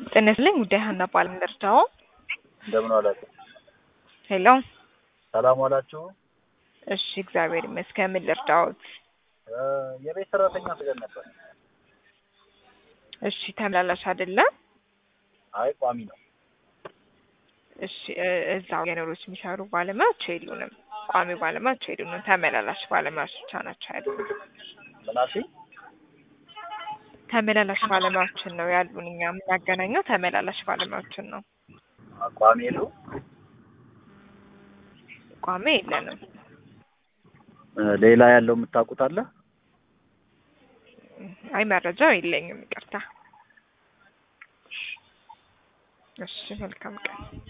ጤና ይስጥልኝ ጉዳይ ሀና ባለም ደርጃው እንደምን ዋላችሁ? ሄሎ ሰላም ዋላችሁ? እሺ እግዚአብሔር ይመስገን ምን ልርዳዎት እ የቤት ሰራተኛ ፈልገን ነበር። እሺ ተመላላሽ አይደለም አይ ቋሚ ነው። እሺ እ እዛው የኖሮች የሚሰሩ ባለሙያዎች የሉንም ቋሚ ባለሙያዎች የሉንም ተመላላሽ ባለሙያዎች ብቻ ናቸው ያሉን ምን አልሽኝ? ተመላላሽ ባለሙያዎችን ነው ያሉን እኛ የምናገናኘው ተመላላሽ ባለሙያዎችን ነው ቋሚ የሉ ቋሚ የለንም እ ሌላ ያለው የምታውቁት አለ? አይ መረጃው የለኝም ይቅርታ እሺ መልካም ቀን